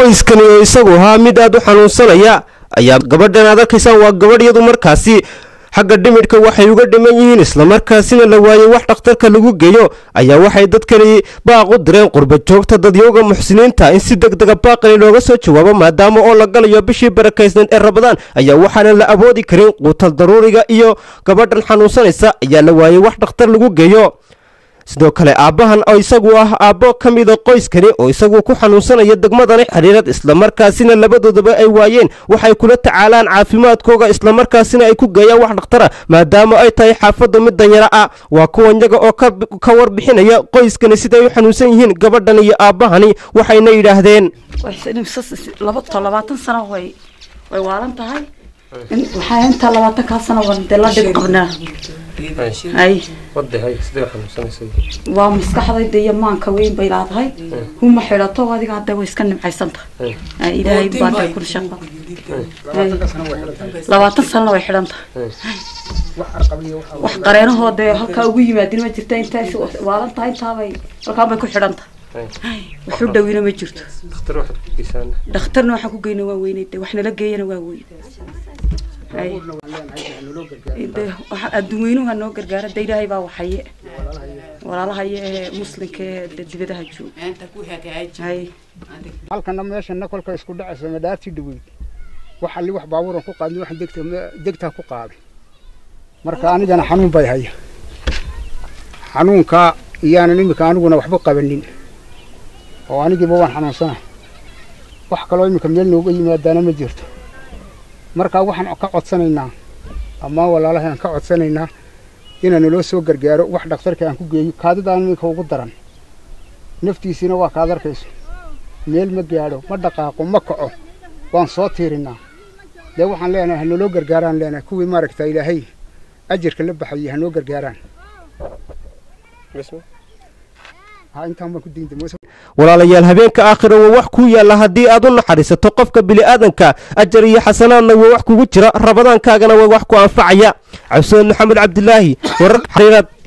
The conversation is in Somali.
qoyskani oo isagu ahaa mid aad u xanuunsanaya ayaa gabadhan aad arkaysaan waa gabadh iyadu markaasi xagga dhimidhka waxay uga dhiman yihiin islamarkaasina la waayey wax dhakhtarka lagu geeyo ayaa waxay dadkani baaq u direen qurba joogta dadyowga muxsiniinta in si deg dega baaqani looga soo jawaabo maadaama oo la galayo bishii barakaysneed ee rabadaan ayaa waxaana la awoodi karin quutal daruuriga iyo gabadhan xanuunsanaysa ayaa la waayey wax dhakhtar lagu geeyo sidoo kale aabbahan oo isagu ah aabbo ka mida qoyskani oo isagu ku xanuunsanaya degmadani xiriirad islamarkaasina labadoodaba ay waayeen waxay kula tacaalaan caafimaadkooga islamarkaasina ay ku geeyaan wax dhakhtara maadaama ay tahay xaafadda mid danyaro ah waa kuwan yaga oo ka warbixinaya qoyskani siday u xanuunsan yihiin gabadhan iyo aabbahani waxayna yidhaahdeen labaatan sano way way waalan tahay waxaa intaa labaatan kaa sano wan dee la dhib qabnaa hay waa maskaxdayda iyo maanka weyn bay laadahay huma xidhato adiga hadda way iska nimcaysan tahay ilaahay baada kun shaqa labaatan sanana way xidhan tahay wax qareenahoo dee halkaa ugu yimaadin ma jirta intaas waalan tahay intaabay halkaan bay ku xidhan tahay waxu dhawina ma jirto dhakhtarna waxaan ku geyna waa weynay de wax nala geeyana waa weyn adduun weynuha noo gargaara de ilaahay baa waxaye walaalahaye ee muslimka ee dibadaha jooga halkana meeshana kolka isku dhacaysa madhaartii dhaweyd wax alli wax baabuuran ku qaadin wax degta degtaa ku qaaday marka anigana xanuun bay haya xanuunka iyaanan imika aniguna waxba qabanin oo anigiiba waan xanuunsana wax kaloo imika meel nooga yimaadaana ma jirto markaa waxaan ka codsanaynaa ama walaalaha aan ka codsanaynaa inaan naloo soo gargaaro wax dhakhtarka aan ku geeyo kaadidaan iminka ugu daran naftiisiina waa kaad arkayso meel ma gaadho ma dhaqaaqo ma kaco waan soo tiirinaa dee waxaan leenahay ha naloo gargaaraan leenahay kuwii maaragta ilaahay ajirka la baxayay ha noo gargaaraan walaalayaal habeenka aakhira waa wax kuu yaalla haddii aad u naxariisato qofka bini'aadanka ajar iyo xasanaadna waa wax kugu jira rabadaankaagana waa wax ku anfacaya cabdisamed maxamed cabdilaahi warar xariirad